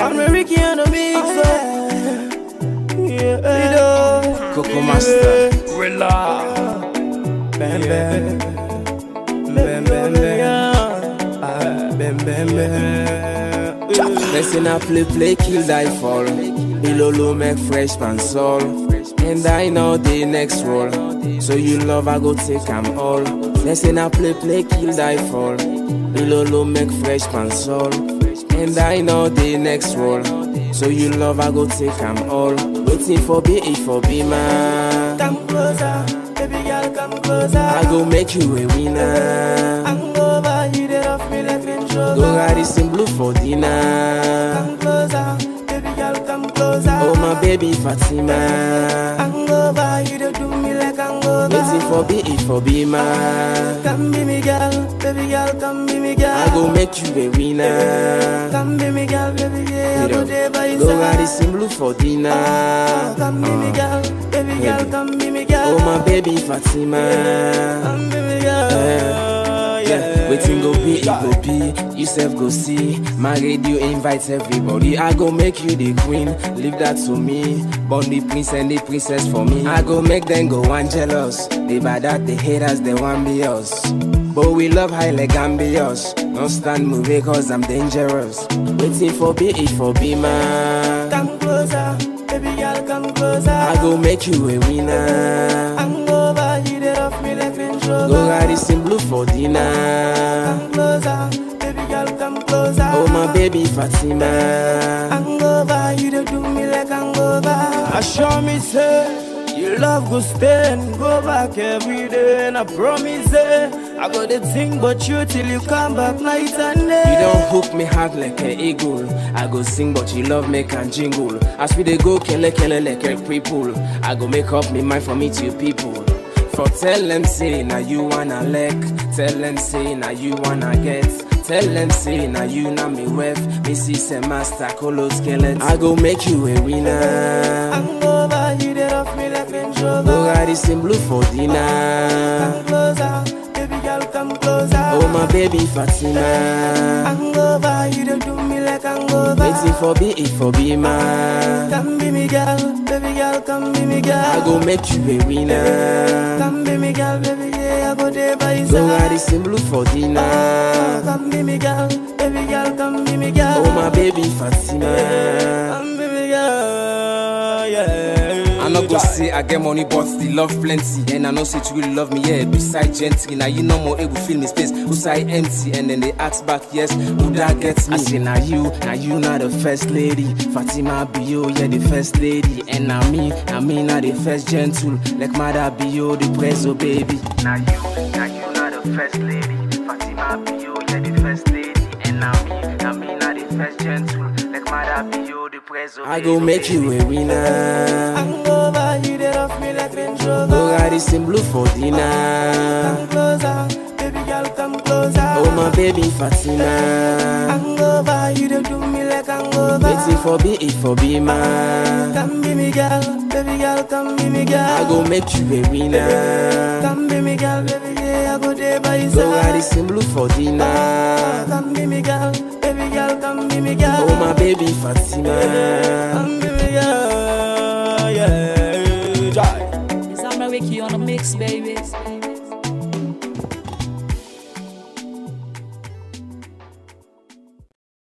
I'm a Ricky on the mix. Oh, yeah. Yeah. Coco Master. Relax. Bam, bam. Bam, bam, bam. Ah, Bam, bam, bam. Listen, I play, play, kill, die, fall. Ilolo make fresh pan soul. And I know the next roll. So you love, I go take 'em all. Listen, I play, play, kill, die, fall. Ilolo make fresh pan soul. And I know the next roll. So you love, I go take 'em all. Waiting for be it for be man. Come closer, baby girl, come closer. I go make you a winner. I'm over, you did off me like Range Go Rover. ride this in blue for dinner. Come closer, baby girl, come closer. Oh my baby Fatima. I'm over, you don't do me like I'm over. Waiting for be it for be man. Come be me girl, baby girl, come be me girl. I go make you a winner. Come be me girl, baby, yeah, I go there by your Go side. ride this in blue for dinner. Come be me girl, baby girl, come be me girl. Oh my baby Fatima. Come be me girl, Yeah, waiting go be, it go be. You self go see. My radio invites everybody. I go make you the queen. Leave that to me. Born the prince and the princess for me. I go make them go one jealous. They bad at the haters, they want be us. But we love high like ambitious. Don't stand moving cause I'm dangerous. Waiting for be it for be man. Come closer, baby girl, come closer. I go make you a winner. I'm over, you did off me like Range Rover. Go ride this in blue for dinner. Come closer, baby girl, come closer. Oh my baby Fatima. I'm over, you don't do me like I'm over. I show me say you love go stay and go back every day, and I promise say I got the thing but you till you come back night and day. You don't hook me hard like an eagle. I go sing, but you love me can jingle. As we dey go kele kele like a people. I go make up me mind for me to people. For tell them say now you wanna lick. Tell them say now you wanna get. Tell them say now you na me wef. Me see say master colo skeleton. I go make you a winner. I'm over, you did off me like Range Rover. Go ride this in blue for dinner. Come closer, baby girl, come closer. Oh my baby Fatima. I'm over, you don't do me like I'm over. Waiting for be it for be man. Come be me girl, baby girl, come be me girl. I go make you a winner. Come be me girl, baby, yeah, I go there by your Go ride side. this in blue for dinner. Come be me girl, baby girl, come be me girl. Oh my baby Fatima. Come be me girl, yeah. I no go say I get money, but the love plenty. And I know say you really love me, yeah. Beside gently, now you no more able feel me space. Who say empty, and then they ask back, yes, who that gets me? I say now you, now you not the first lady. Fatima be you, yeah, the first lady. And now me, now me not the first gentle. Like mother be you, the preso baby. Now you, now you not the first lady. Fatima be you, yeah, the first lady. And now me, now me not the first gentle. Like mother be you, the preso I go make you a winner. I'm over, you did off me like Range Go Rover. ride this in blue for dinner. Come closer, baby girl, come closer. Oh my baby Fatima. I'm over, you don't do me like I'm over. Waiting for be it for be man. Come be me girl, baby girl, come be me girl. I go make you a winner. Come be me girl, baby, yeah, I go there by your Go ride side. this in blue for dinner. Come be me girl, baby girl, come be me girl. Oh my baby Fatima. Come be me girl, yeah. Jai. It's Ricky on the mix, baby.